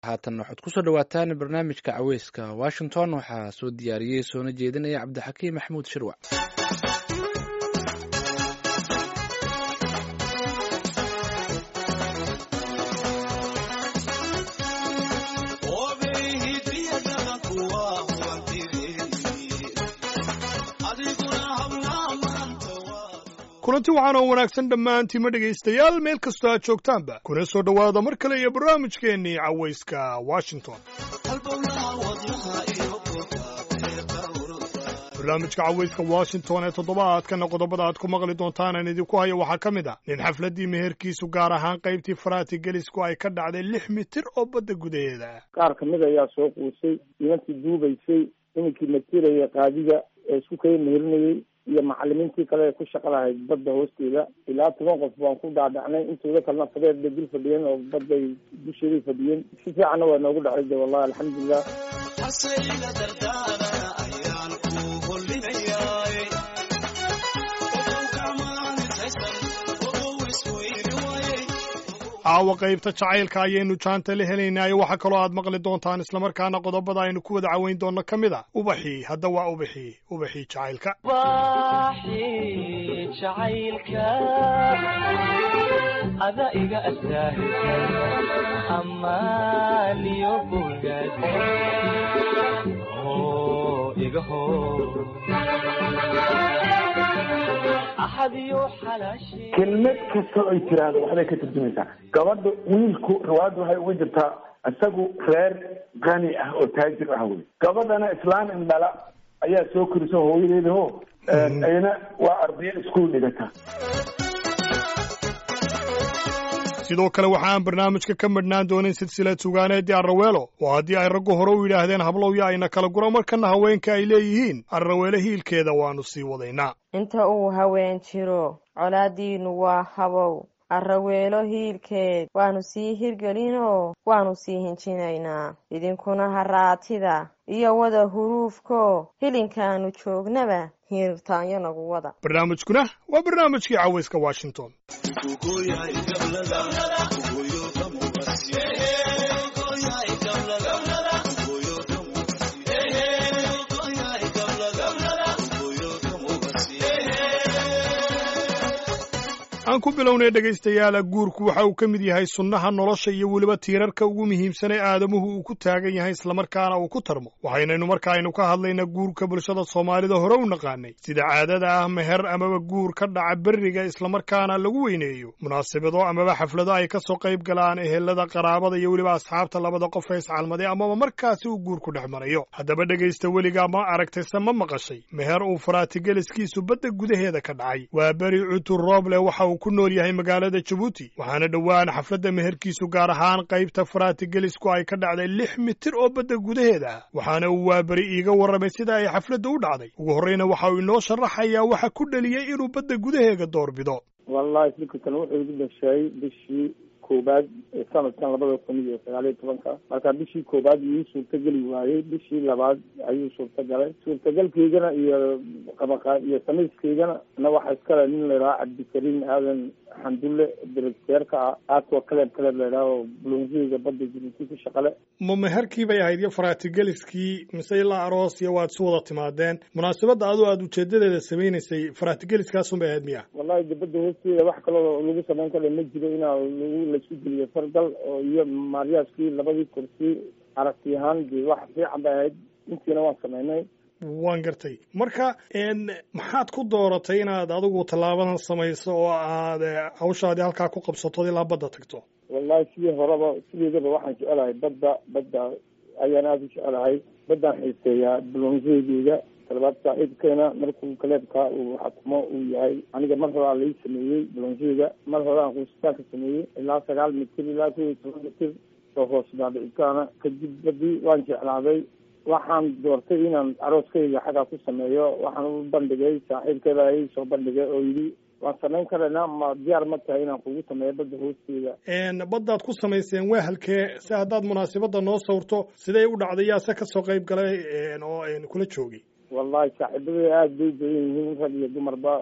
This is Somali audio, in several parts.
haatan waxaad kusoo dhawaataan barnaamijka caweyska washington waxaa soo diyaariyey soona jeedinaya cabdixakiim maxamuud shirwac kulanti waxaan oo wanaagsan dhammaantiima dhegaystayaal meel kastoo aad joogtaanba kuna soo dhowaada mar kale iyo barnaamijkeennii cawayska washington barnaamijka cawayska washington ee toddobaadkana qodobada aad ku maqli doontaan aan idinku hayo waxaa ka mid ah nin xafladdii meherkiisu gaar ahaan qaybtii faraati gelisku ay ka dhacday lix mitir oo badda gudaheeda qaar ka mid ayaa soo quusay nimankii duubaysay nimankii matiraya qaadiga ee isku kaya meherinayey iyo macalimiintii kale ee ku shaqa lahayd badda hoosteeda ilaa toban qof baan ku dhaadhacnay intooda kalena fadeed bay dul fadhiyeen oo badday dusheeday fadhiyeen si fiicanna waa noogu dhacay de wallahi alxamdulilah caawa qaybta jacaylka ayaynu jaanta la helaynaayo waxaa kaloo aad maqli doontaan islamarkaana qodobada aynu ku wada caweyn doonno ka mid a ubaxii hadda waa ubaxii ubaxii jacaylka ada iga astaahisa amaaniyo bogaad iga kelmad kasta ay tiraahdo waxbay ka turjumaysaa gabadha wiilku riwaayadda waxay uga jirtaa isagu reer qani ah oo taajir ah wey gabadhana islaan indhala ayaa soo korisa hooyadeeda ho ayna waa ardayo iskuul dhigata sidoo kale waxa aan barnaamijka ka madhnaan doonin silsilad sugaaneedii arraweelo oo haddii ay raggu hore u yidhaahdeen hablowya ayna kala guro markana haweenka ay leeyihiin arraweele hiilkeeda waannu sii wadaynaa inta uu haween jiro colaaddiinnu waa habow arraweelo hiilkeed waannu sii hirgelinoo waannu sii hinjinaynaa idinkuna haraatida iyo wada huruufko hilinkaannu joognaba hiirtaanyo nagu wada barnaamijkuna waa barnaamijkii cawayska washington aan ku bilownay dhegaystayaala guurku waxa uu ka mid yahay sunnaha nolosha iyo weliba tiirarka ugu muhiimsan ee aadamuhu uu ku taagan yahay islamarkaana uu ku tarmo waxaynaynu marka aynu ka hadlayna guurka bulshada soomaalida hore u naqaanay sida caadada ah meher amaba guur ka dhaca berriga islamarkaana lagu weyneeyo munaasabado amaba xaflado ay ka soo qayb galaan ehelada qaraabada iyo weliba asxaabta labada qof ee iscalmaday amaba markaasi uu guurku dhex marayo haddaba dhegaysta weligaa ma aragtayse ma maqashay meher uu faraatigeeliskiisu badda gudaheeda ka dhacay waa beri cutur rooble waxa uu ku nool yahay magaalada jabuuti waxaana dhowaan xafladda meherkiisu gaar ahaan qaybta faraatigelisku ay ka dhacday lix mitir oo badda gudaheeda ah waxaana uu waaberi iiga warramay sida ay xafladda u dhacday ugu horreyna waxa uu inoo sharaxayaa waxa ku dheliyey inuu badda gudaheega doorbido wallahi fikirkan wuxuu igu dhashay bishii koobaad sanadkan labada kun iyo sagaaliyo tobanka marka bishii koobaad iyuu suurtageli waayey bishii labaad ayuu suurtagalay suurtagalkaygana iyo qabaqa iyo samayskaygana na waxaa iskale nin laydhaha cabdikariim aadan xandulle directeerka ah aadkoo kaleeb kaleeb laydhaha oo bulonsiga badda jibuuti ku shaqale ma meherkii bay ahayd iyo faratigeliskii mise ilaa aroos iyo waad isu wada timaadeen munaasabadda adoo aada ujeedadeeda samaynaysay faratigeliskaasun bay ahayd miya wallahi de badda hoosteeda wax kaloo lagu samayn kara ma jiro inaa lagu laisku geliyo fargal oo iyo maariyaaskii labadii kursi aragti ahaan de wax fiican bay ahayd intiina waan samaynay waan gartay marka maxaad ku dooratay inaad adigu tallaabadan samayso oo aad hawshaadii halkaa ku qabsato ilaa badda tagto wallahi sidii horeba sideedaba waxaan jecelahay badda badda ayaan aada u jecelahay baddaan xiiseeyaa bulonseygeyga talabaad saaxiibkeena markuu kaleebka uu xakumo uu yahay aniga mar horaa lai sameeyey bulonseyga mar hore aan quusitaanka sameeyey ilaa sagaal mitir ilaa kow iyo toban mitir oo hoos dhaadhicitaana kadib badii waan jeclaaday waxaan doortay inaan arooskayga xaggaa ku sameeyo waxaan u bandhigay saaxiibkeeda ay soo bandhigay oo yidhi waan samayn karaynaa ma diyaar ma tahay inaan kugu sameeyo badda hoosteeda baddaad ku samayseen waa halkee si haddaad munaasabadda noo sawrto siday u dhacday yaase ka soo qayb galay oo kula joogay wallahi saaxiibadey aada bay badan yihiin rag iyo dumarba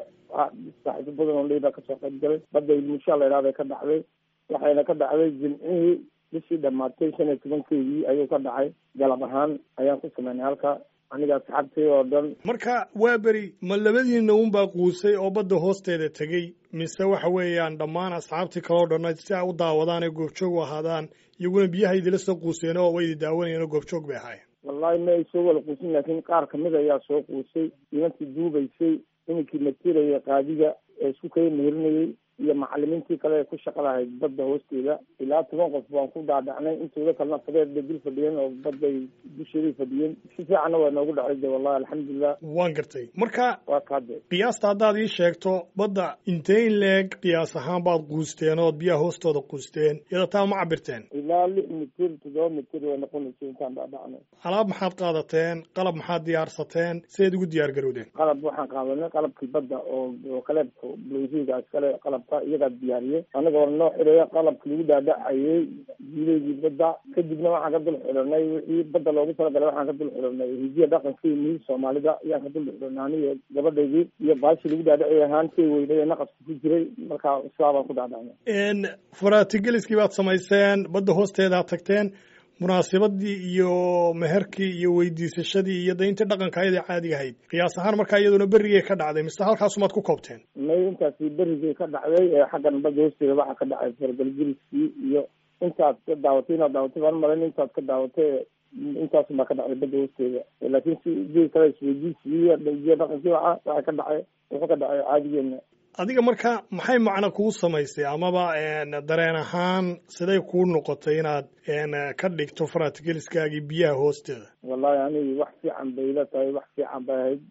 saaxiibo badan oo ley baa kasoo qayb galay badda ilmushaa la idhaha bay ka dhacday waxayna ka dhacday jimcihii bishii dhamaatay shan iyo tobankeedii ayuu ka dhacay galab ahaan ayaan ku sameynay halka aniga asxaabtay oo dhan marka waa beri ma labadiina unbaa quusay oo badda hoosteeda tegey mise waxa weeyaan dhammaan asxaabtii kaleo dhanna si ay u daawadaan ee goobjoog u ahaadaan iyaguna biyaha idila soo quuseen oo way idi daawanayeen oo goobjoog bay ahaayeen wallahi ma ay soo wada quusin laakiin qaar kamid ayaa soo quusay nimankii duubaysay iminkii matiraya qaadiga ee isku kala mehirinayay iyo macalimiintii kale ee ku shaqa lahayd badda hoosteeda ilaa toban qof baan ku dhaadhacnay intooda kalena fadeed bay dul fadhiyeen oo badday dusheeday fadhiyeen si fiicanna waa noogu dhacay de wallahi alxamdulilah waan gartay marka waa kaade qiyaasta haddaad ii sheegto badda intee in leeg qiyaas ahaan baad quusteen ood biyaha hoostooda quusteen iyada taa ma cabirteen ilaa lix mitir toddoba mitir way noqonaysa intaan dhaadhacnay alaab maxaad qaadateen qalab maxaad diyaarsateen sidayd ugu diyaar garowdeen qalab waxaan qaadanay qalabkii badda oo oo kaleebka blosiga iskale qalabka iyagaa diyaariyey anagoo noo xidhaya qalabkii lagu dhaadhacayay jiileygii badda kadibna waxaan ka dul xidhanay wixii badda loogu talagalay waxaan ka dul xidhanay hidiya dhaqankii mihii soomaalida ayaan ka dul xidhanay aniyo gabadhaydii iyo baashii lagu dhaadhacayay ahaantay weynay ee naqaska ku jiray markaa sidaa baan ku dhaadhacnay faratigeliskii baad samayseen badda hoosteedaad tagteen munaasabadii iyo meherkii iyo weydiisashadii iyo dayntii dhaqanka ayada caadiga ahayd qiyaas ahaan markaa iyaduna berrigay ka dhacday mise halkaasumaad ku koobteen may intaasi berrigay ka dhacday ee xaggan badda hoosteeda waxaa ka dhacay fargalgeliskii iyo intaad ka daawatay inaad daawatay baan malayn intaad ka daawatay intaasun baa ka dhacday badda hoosteeda laakiin si jii kale isweydiisigii iyo dhaqankii waxa waxaa ka dhacay wuxuu ka dhacay caadigeena adiga marka maxay macno kuu samaysay amaba dareen ahaan siday kuu noqotay inaad ka dhigto faratigeliskaagii biyaha hoosteeda wallahi anigi wax fiican bay ila tahay wax fiican bay ahayd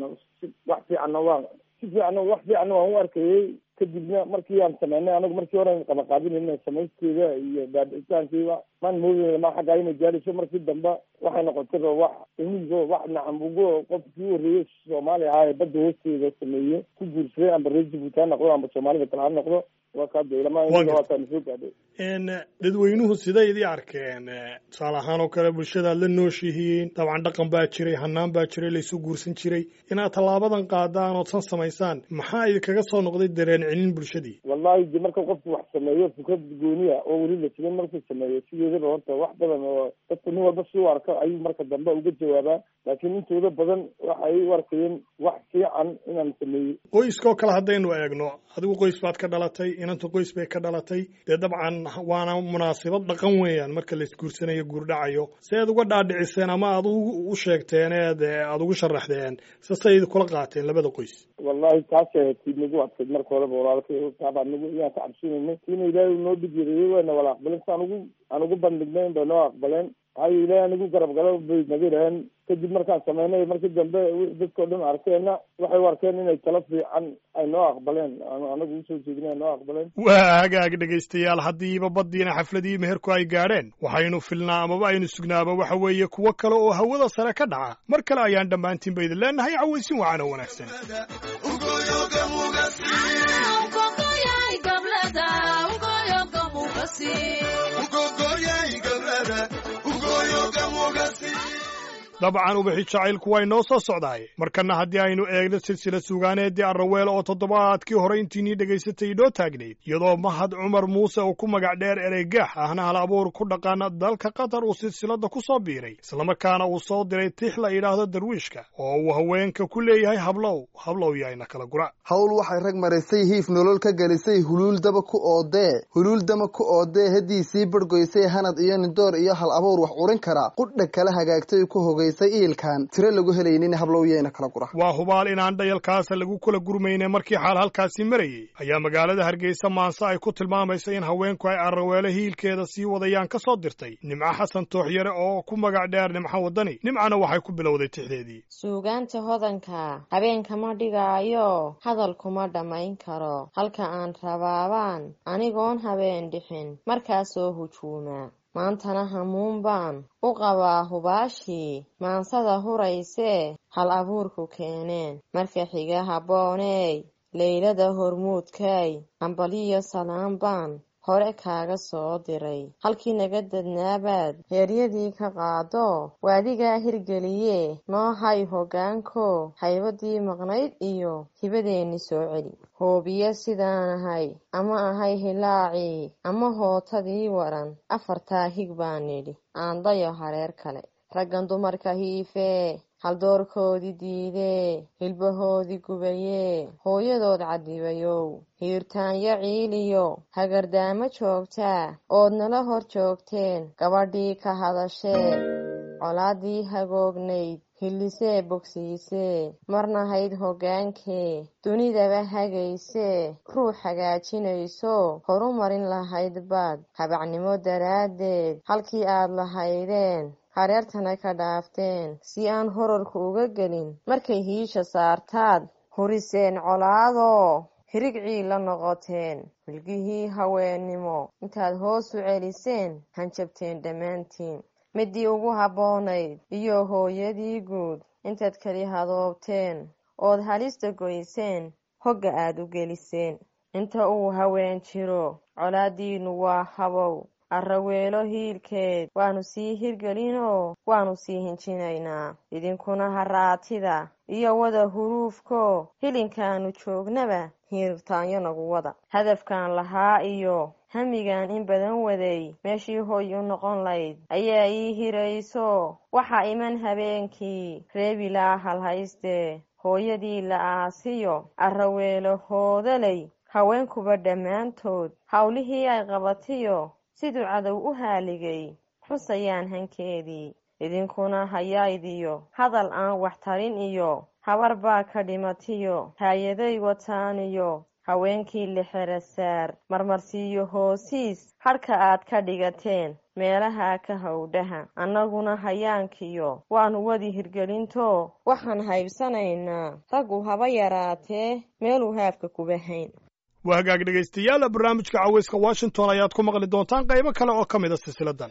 wax fiicanna waa si fiicanna wax fiicanna waan u arkayey kadibna markii aan sameynay anagu markii hore qaba qaadinayna samaysteeda iyo daadicitaankiiba maan moodayna ma xaggaa inay gaadhayso markii dambe waxay noqotayba wax imigo wax nacam ugo qofkii u horreeyey soomaali ahaa ee badda hoosteeda sameeye ku guursaday amba reer jibuuti ha noqdo amba soomaalida kale ha noqdo waa kaade ilama waataan soo gaadhay dadweynuhu siday idii arkeen tusaale ahaan oo kale bulshadaad la nooshihiin dabcan dhaqan baa jiray hanaan baa jiray laysu guursan jiray inaad tallaabadan qaadaan ood san samaysaan maxaa idinkaga soo noqday dareen celin bulshadii wallahi de marka qofku wax sameeyo fikrad gooniya oo weli la siman markuu sameeyo sideedaba horta wax badan oo dadku nin walba si u arko ayuu marka dambe uga jawaabaa laakiin intooda badan waxay u arkayeen wax fiican inaan sameeyey qoyskoo kale haddaynu eegno adigu qoys baad ka dhalatay inanta qoys bay ka dhalatay dee dabcan waana munaasabad dhaqan weeyaan marka la isguursanayo guurdhacayo si aad uga dhaadhiciseen ama aad u sheegteen eed aada ugu sharaxdeen sasay kula qaateen labada qoys wallahi taasay ahayd tii nagu adkayd marka horeba walaalkay taabaa nagu iyaan ka cabsinaynay tiina ilaahay noo dhibyareeyey wayna wala aqbaleen si aan ugu aan ugu bandhignayn bay noo aqbaleen hayo ilaahay anigu garab galo bay naga dhaheen kadib markaan sameynay markii dambe dadkao dhan arkeenna waxay u arkeen inay talo fiican ay noo aqbaleen anagu usoo jeedin ay noo aqbaleen waa hagaag dhegaystayaal haddiiba baddiina xafladii meherku ay gaadheen waxaynu filnaa amaba aynu sugnaaba waxa weeye kuwo kale oo hawada sare ka dhaca mar kale ayaan dhammaantiinba idin leenahay cawaysin wacan oo wanaagsan dabcan ubixi jacaylku way noo soo socdaay markanna haddii aynu eegno silsila sugaaneeddii arraweel oo toddobaadkii hore intiinii dhegaysatay inoo taagnayd iyadoo mahad cumar muuse oo ku magac dheer ereygaax ahna hal abuur ku dhaqan dalka qatar uu silsiladda ku soo biiray islamarkaana uu soo diray tix la yidhaahdo darwiishka oo uu haweenka ku leeyahay hablow hablow yayna kala gura hawl waxay rag maraysay hiif nolol ka gelisay huluuldaba ku oodee huluuldama ku oodee haddii sii bargoysay hanad iyo nindoor iyo hal abuur wax curin kara qudha kala hagaagtay ku hogay iilkan tiro lagu helaynin hablowyeena kala gura waa hubaal inaan dhayalkaasa lagu kala gurmayne markii xaal halkaasi marayey ayaa magaalada hargeysa maanse ay ku tilmaamaysa in haweenku ay arraweelo hiilkeeda sii wadayaan ka soo dirtay nimco xasan tooxyare oo ku magac dheer nimco waddani nimcana waxay ku bilowday tixdeedii suugaanta hodanka habeenkama dhigaayo hadal kuma dhammayn karo halka aan rabaabaan anigoon habeen dhixin markaasoo hujuuma maantana hamuun baan u qabaa hubaashii maansada huraysee hal abuurku keeneen marka xiga habbooney leylada hormuudkay ambaliyo salaan baan hore kaaga soo diray halkii naga dadnaabaad heeryadii ka qaado waadigaa hirgeliye noo hay hoggaanko haybadii maqnayd iyo hibadeenni soo celi hoobiye sidaan ahay ama ahay hilaacii ama hootadii waran afartaa hig baan nidhi aandayo hareer kale raggan dumarka hiifee haldoorkoodii diidee hilbahoodii gubayee hooyadood cadibayow hiirtaanyo ciiliyo hagardaamo joogtaa ood nala hor joogteen gabadhii ka hadashee colaadii hagoognayd hillisee bogsiisee marnahayd hoggaankee dunidaba hagaysee ruux hagaajinayso horu marin lahayd baad habacnimo daraaddeed halkii aad lahaydeen hareertana ka dhaafteen si aan horarku uga gelin markay hiisha saartaad huriseen colaadoo hirigcii la noqoteen wilgihii haweennimo intaad hoos u celiseen hanjabteen dhammaantiin midii ugu habboonayd iyo hooyadii guud intaad keli hadoobteen ood halista goyseen hogga aad u geliseen inta uu haween jiro colaaddiinnu waa habow arraweelo hiilkeed waannu sii hirgelinoo waannu sii hinjinaynaa idinkuna haraatida iyo wada huruufko hilinkaannu joognaba hiirtaanyo nagu wada hadafkan lahaa iyo hamigan in badan waday meeshii hooy u noqon layd ayaa ii hirayso waxaa iman habeenkii reebilaa halhaystee hooyadii la aasiyo arraweelo hoodalay haweenkuba dhammaantood howlihii ay qabatiyo siduu cadow u haaligay xusayaan hankeedii idinkuna hayaydiyo hadal aan wax tarin iyo habar baa ka dhimatiyo haayaday wataaniyo haweenkii lixera saar marmarsiiyo hoosiis hadhka aad ka dhigateen meelaha ka howdhaha annaguna hayaankiyo waannu wadi hirgelinto waxaan haybsanaynaa raggu haba yaraatee meeluu haafka kuba hayn waa hagaag dhegaystayaal barnaamijka caweyska washington ayaad ku maqli doontaan qaybo kale oo ka mid a silsiladan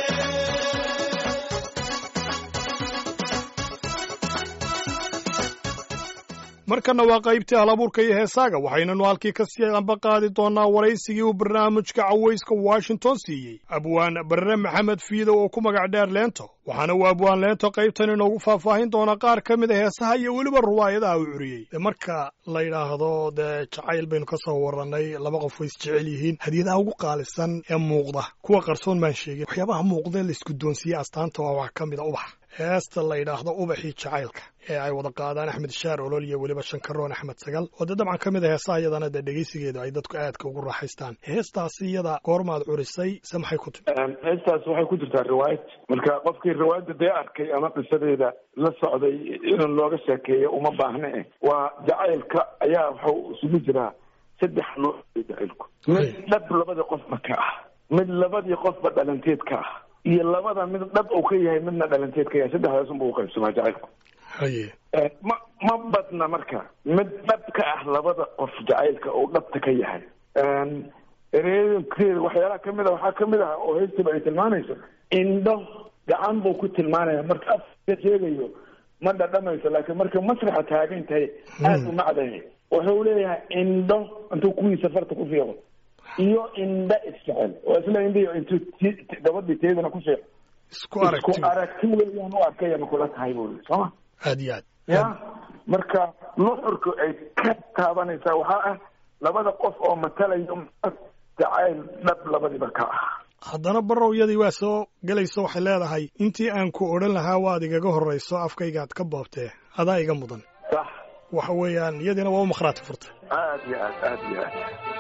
markanna waa qaybtii halabuurka iyo heesaaga waxaynanu halkii ka sii amba qaadi doonnaa waraysigii uu barnaamijka caweyska washington siiyey abwaan barre maxamed fiido oo ku magac dheer leento waxaana uu abwaan leento qaybtan inoogu faahfaahin doonaa qaar ka mid a heesaha iyo weliba ruwaayadaha uu curiyey de marka la yidhaahdo dee jacayl baynu ka soo warrannay laba qof way isjecel yihiin hadiyadaha ugu qaalisan ee muuqda kuwa qarsoon baan sheegin waxyaabaha muuqdee la isguddoonsiiyey astaanta waa wax ka mid a ubax heesta la yidhaahdo ubaxii jacaylka ee ay wada qaadaan axmed shaar olol iyo weliba shankaroon axmed sagal oo dee dabcan ka mid a heesaha iyadana dee dhegaysigeedu ay dadku aadka ugu raaxaystaan heestaasi iyada goormaad curisay se maxay ku timi heestaas waxay ku jirtaa riwaayad marka qofkii riwaayadda dee arkay ama qisadeeda la socday in looga sheekeeyo uma baahne eh waa jacaylka ayaa waxau isugu jiraa saddex nooc jacaylku mid dhab labadii qofba ka ah mid labadii qofba dhalanteed ka ah iyo labada mid dhab uu ka yahay midna dhalanteed ka yahay saddexdaasunba u qaybsamaa jacaylku haye ma ma badna marka mid dhab ka ah labada qof jacaylka uu dhabta ka yahay ereekeeda waxyaalaha kamid a waxaa kamid ah oo heestiba ay tilmaanayso indho gacan buu ku tilmaanaya marka afka sheegayo ma dhadhamayso laakiin marka masraxa taagan tahay aada u macdahay wuxuu leeyahay indho intuu kuwiisa farta ku fiiqo iyo indho isjecel oo isla indhihi intuu gabadhii teedana ku fiiqo isku aragti isku aragti weeyaan u arkaya ma kula tahay buu sooma aad iyo aad ya marka nuxurka ay ka taabanaysaa waxaa ah labada qof oo matalayo jacayl dhab labadiba ka ah haddana barowyadii waa soo gelayso waxay leedahay intii aan ku odhan lahaa waad igaga horrayso afkaygaad ka boobtee adaa iga mudan sax waxa weeyaan iyadiina waa u makhraati furtay aad iyo aad aad iyo aad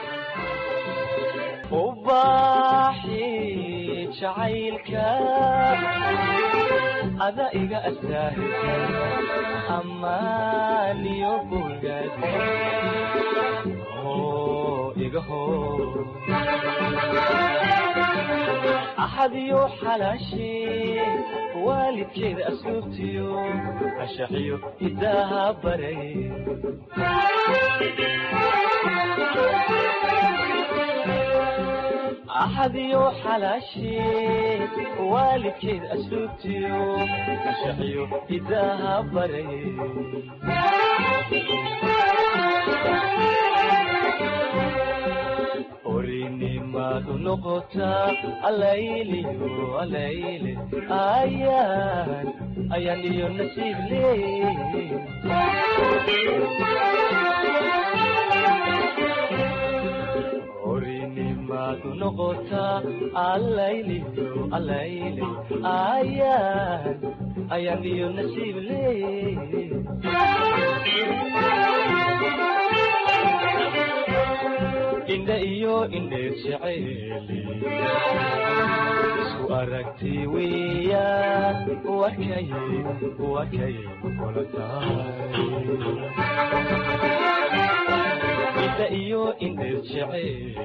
ubaxii jacaylka ada iga astaahisa amaaniyo bogaad oo iga hor axadiyo xalaashee waalidkeeda asluubtiyo ashaxiyo hidaaha baray axadiyo xalaashee waalidkeed asluubtiyo ashaxiyo hidaaha baray orinima nimaadu noqotaa alayliyo alayle ayaan ayaan iyo nasiib leey horinimaadu noqotaa alayliyo alayle ayaan ayaan iyo nasiib leey indha iyo indheer jeceeli isku aragti weeyaan wakay wakay kula tahay indha iyo indheer jeceeli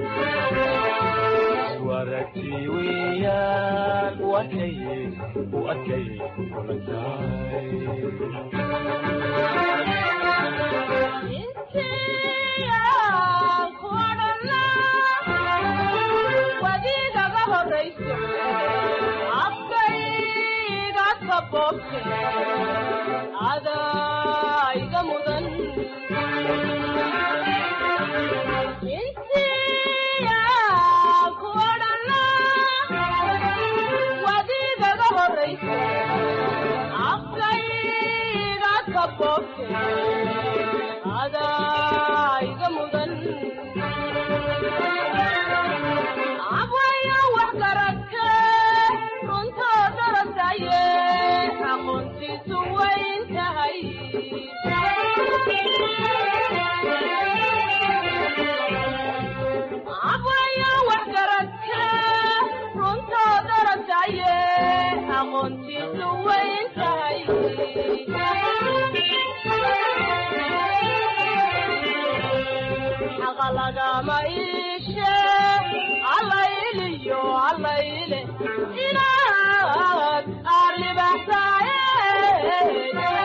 isku aragti weeyaan wakay wakay kula tahay wadiigaga horayso afkayga kaboobte adaiga mudan insiya ku odhana wadiigaga horayso afkayga kaboobte adaiga mudan abwayo wax garadke runtoo darataye aqoontiisu wayn tahay abwayo wax garadke runtoo darataye aqoontiisu wayn tahay xaqa lagama iishe allayliyo allayle inaad aalibaxsaaye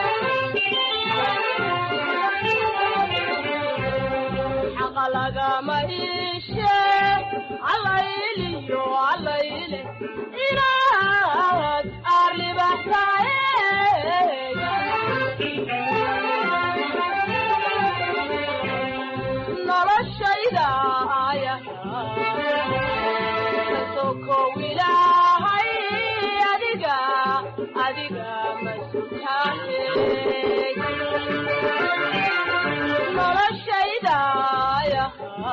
xaqa lagama iishe allayliyo allayle inaad aalibaxsaaye noloshayda aya kasokow ilaahay adiga adiga masutaane noloshayda aya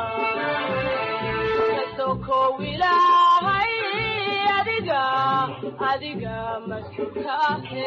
kasokow ilaahay adiga adiga masutaane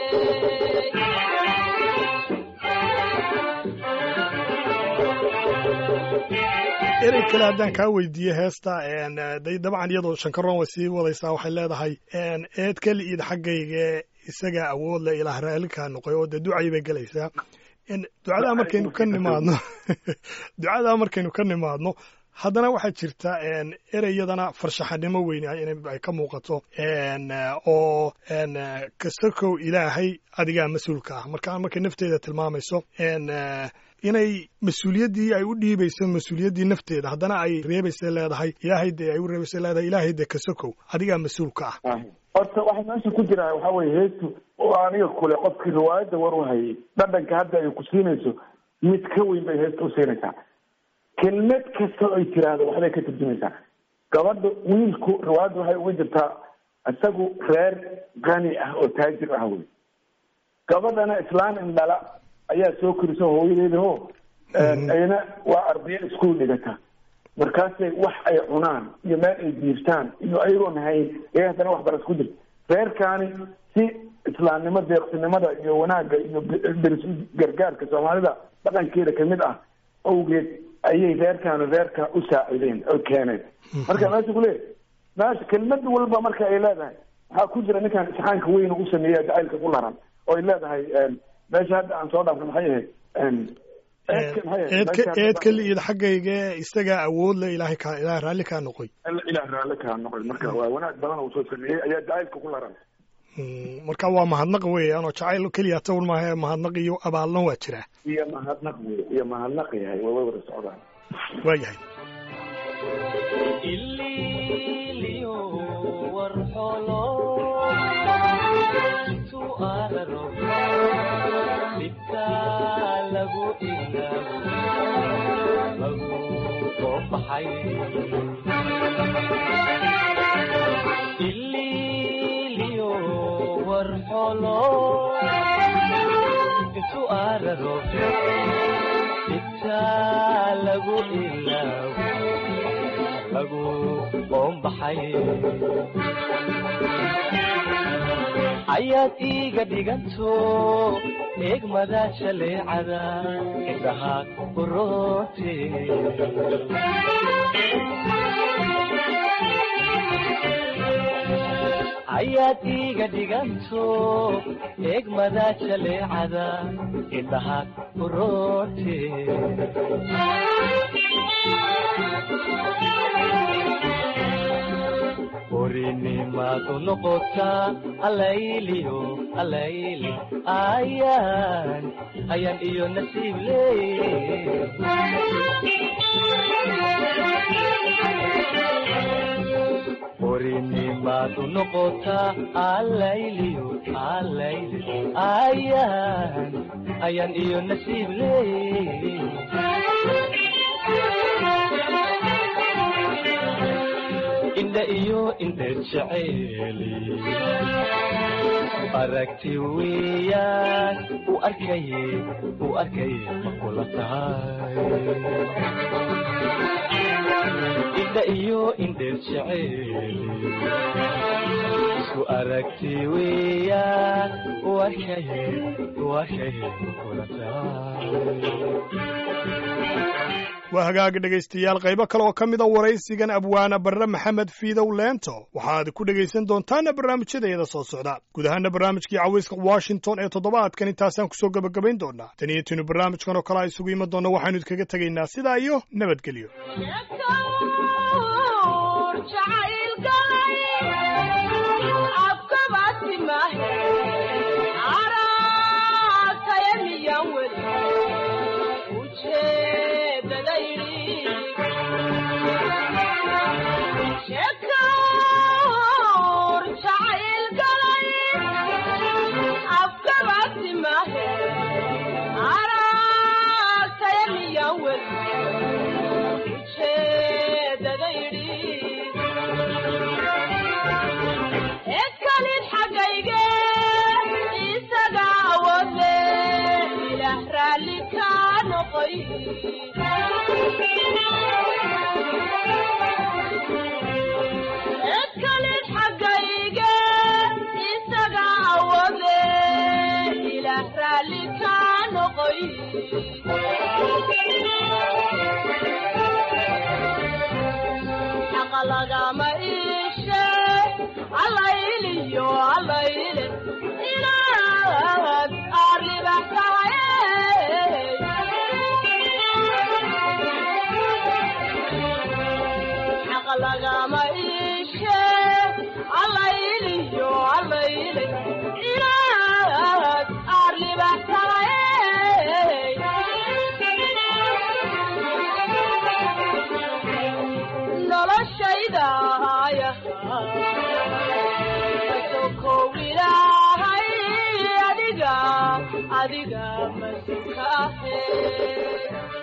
erey kale haddaan kaa weydiiye heesta day dabcan iyadoo shankaroon way sii wadaysaa waxay leedahay eed keli id xaggayga isagaa awood leh ilaah raallikaa noqoy oo dee ducay bay gelaysaa ducadaa markaynu ka nimaadno ducadaa markaynu ka nimaadno haddana waxaa jirta ereyadana farshaxanimo weyn ay ka muuqato oo kastakow ilaahay adigaa mas-uulka ah marka markay nafteeda tilmaamayso inay mas-uuliyaddii ay u dhiibayso mas-uuliyaddii nafteeda haddana ay reebaysa leedahay ilaahay dee ay u reebaysa leedahay ilaahay dee kasakow adigaa mas-uulka ah horta waxa meesha ku jira waxa weye heestu oo aniga kule qofkii riwaayadda war u hayay dhadhanka hadda ay ku siinayso mid ka weyn bay heesta u siinaysaa kelmad kasta ay tiraahdo waxbay ka turjumaysaa gabadha wiilku riwaayadda waxay uga jirtaa isagu reer qani ah oo taajir ah wey gabadhana islaan indhala ayaa soo korisa hooyadeeda ho ayna waa ardayo iskuol dhigata markaasay wax ay cunaan iyo meel ay diirtaan iyo ayagoon hayn ee haddana waxbaras ku jirta reerkaani si islaamnimo deeqsinimada iyo wanaagga iyo deris gargaarka soomaalida dhaqankeeda kamid ah awgeed ayay reerkaani reerka u saacideen oo keeneen marka meesha kuleeyahy meesha kelmad walba marka ay leedahay waxaa ku jira ninkan isxaanka weyn u sameeya jacaylka ku laran oo ay leedahay meesha hadda aan soo dhaafno maxay ahayd eedka eedka liid xaggayga isagaa awood le ilaahay kaa ilaah raalli kaa noqoy ilaah raalli kaa noqoy marka waa wanaag badan uu soo sameeyey ayaa jacaylka ku laran marka waa mahadnaq weeyaan oo jacayl keliya tawr maaha mahadnaq iyo abaalna waa jiraa iyo mahadnaq wey iyo mahadnaq yahay waa way wada socdaan waa yahay ililiyo warxolo intuu araro dhibtaa lagu ilaawo lagu soo baxay ililiyo warxolo intu araro intaa lagu ilaawo lagu qoombaxay ayaad iiga dhiganto eegmada jaleecada indhaha uroote ayaad iiga dhiganto eegmada jaleecada indhaha uroote orinimaadu noqotaa alayliyo alayli ayaan ayaan iyo nasiib leey orinimaadu noqotaa alayliyo alayli ayaan ayaan iyo nasiib leey indha iyo indheer jeceeli aragti weeyaan u arkaye u arkaye ma kula tahay indha iyo indheer jeceeli isku aragti weeyaan u arkaye u arkaye ma kula tahay waa hagaagi dhegaystayaal qaybo kale oo ka mida waraysigan abwaana barre maxamed fiidow leento waxaad ku dhegaysan doontaana barnaamijyadeeda soo socda guud ahaana barnaamijkii cawayska washington ee toddobaadkan intaasaan kusoo gebagabayn doonaa tan iyo tinu barnaamijkan oo kale a isugu iman doonna waxaanu idkaga tegaynaa sidaa iyo nabadgelyo lagama ishe allayliyo allayle inaad arlibaxtahay xaq lagama ishe allayliyo allayle inaad arlibaxtahay noloshaydaaya sokow ilaahay adiga adiga masukahe